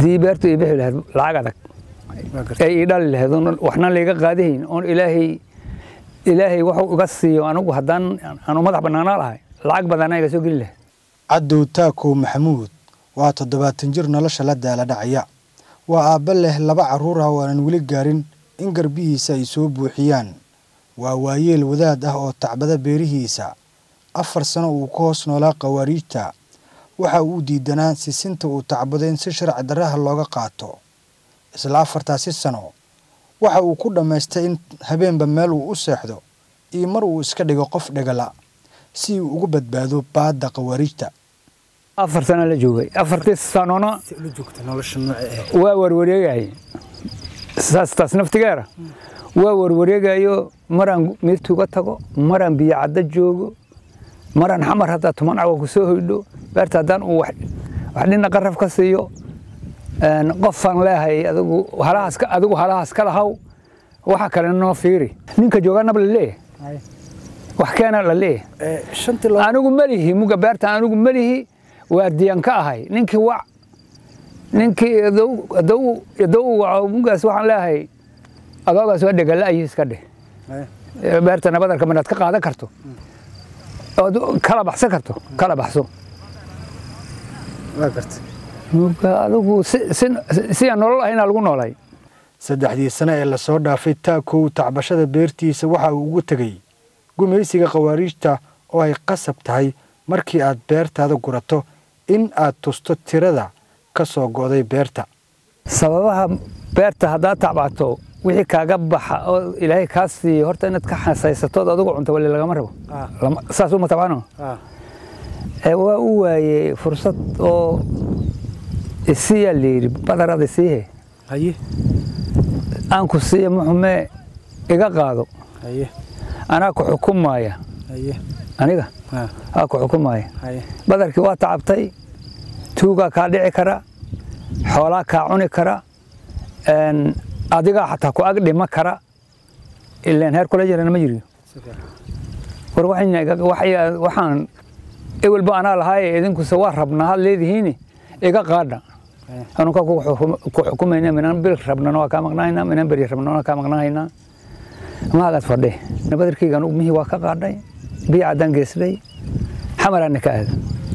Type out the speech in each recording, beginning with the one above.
dii beertu ii bixi lahayd lacag adag ay ii dhali lahayd oon waxna layga qaadihayn oon ilaahay ilaahay wuxuu iga siiyo anigu haddaan aanu madax bannaanaa lahay lacag badanaa iga soo geli lahayd cadow taakow maxamuud waa toddobaatan jir nolosha la daala dhacaya waa aabba leh laba carruur ah oo aanan weli gaarin in garbihiisa ay soo buuxiyaan waa waayeel wadaad ah oo tacbada beerihiisa afar sano uu ka hoos noolaa khawaariijta waxa uu diidanaa sisinta uu tacbado in si sharci darraha looga qaato isla afartaasi sano waxa uu ku dhammaystay in habeenba meel uu u seexdo iyo mar uu iska dhigo qof dhegala si uu uga badbaado baadda khawaariijta afar sana la joogay afartii sanona waa warwareegayay saas taas naftigeera waa warwareegayo maraan miirtuuga tago maraan biyo cadda joogo maraan xamar haddaa tuman cawa ku soo hoydho beerta haddaan uu wax dhina qaraf ka siiyo qofaan leehay adigu halahaas adigu halahaas ka lahaw waxa kale noo fiiri ninka joogaanaba la leeyahay wax keena la leeyahay anigu melihi muga beerta anigu melihi waa diyan ka ahay ninkii wac ninkii idow waco mugaas waxaan leeyahay adoogaas waa dhegala ayi iska dheh beerta nabadarka manaad ka qaadan karto ood kala baxsan karto kala baxso muga adigu si aan nolol ahayna lagu noolay saddexdii sano ee lasoo dhaafay taakow tacbashada beertiisa waxa uu ugu tegey gumaysiga khawaariijta oo ay qasab tahay markii aad beertaada gurato in aad tusto tirada ka soo go'day beerta sababaha beerta haddaad tacbato wixii kaaga baxa oo ilaahay kaa siiyo horta inaad ka xasaysatood adigu cunto wali lagama rabo saas uma tabcano waa u waayey fursad oo isiyaa layidhi badarada isiihe aan ku siiya muxume iga qaado anaa ku xukumaya aniga aa ku xukumaya badarkii waa tacabtay tuugaa kaa dhici kara xoolaa kaa cuni kara adigaa xataa ku ag dhima kara ilaan heer kula jirana ma jiriyo war waxaan ewelba anaa lahaaye idinkuse waa rabnaa had leedihiini iga qaadha anuka ku xukumayna minaan bil rabnana waa kaa maqnahaynaa minaan beri rabnana waa kaa maqnahaynaa maagaad fadhe badarkaygan mihii waa ka qaadhay biyo caddaan geesday xamaraana ka aada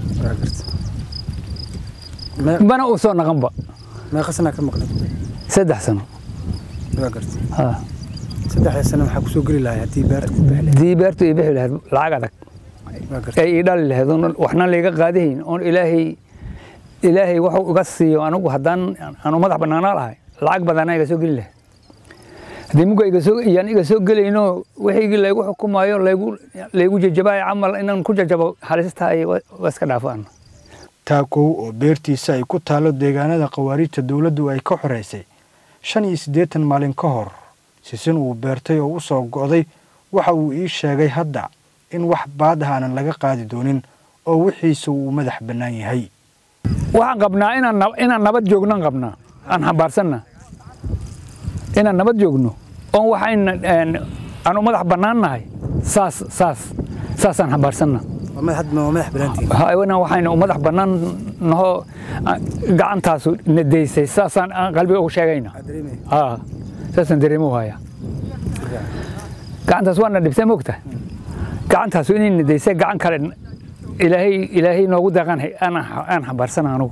bana uu soo naqanba meeqa sanaa ka maqnay saddex sano waa gartay saddexda sano maxaa kusoo geli lahay haddii beerta dii beertu ii bixi lahayd lacag adag waa gartay ay ii dhali lahayd oon waxna layga qaadihayn oon ilaahay ilaahay wuxuu iga siiyo anigu haddaan aanu madax bannaanaa lahay lacag badanaa iga soo geli lahayd haddii muga iyaan iga soo gelayno wixigii laygu xukumaayo laygu jajabaayo camal inaan ku jajabo halistahay waa iska dhaafaan taakow oo beertiisa ay ku taalo deegaanada khawaariijta dowladdu ay ka xoraysay shan iyo siddeetan maalin ka hor sisin uu beertay oo u soo go'day waxa uu ii sheegay hadda in wax baad ah aanan laga qaadi doonin oo wixiisa uu madax bannaan yahay waxaan qabnaa inaan nabad joognoan qabnaa aan xambaarsanna inaan nabad joogno oon waxayna aanu madax bannaan nahay saas saas saasaan xambaarsanna waxayna u madax bannaan naho gacantaasu nadaysay saasaan aan qalbiga ugu sheegayna saasaan dareemo haya gacantaas waana dhibtay mogta gacantaasu inay nadaysay gacan kale ilaahay ilaahay noogu deeqan aan xambaarsana anugu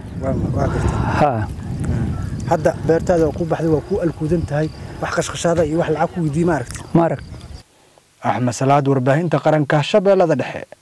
hadda beertaada ku baxday waa ku alkuudan tahay wax qashqashaada iyo wax lacag ku weydiiye ma aragti ma arag axmed salaad warbaahinta qaranka shabeellada dhexe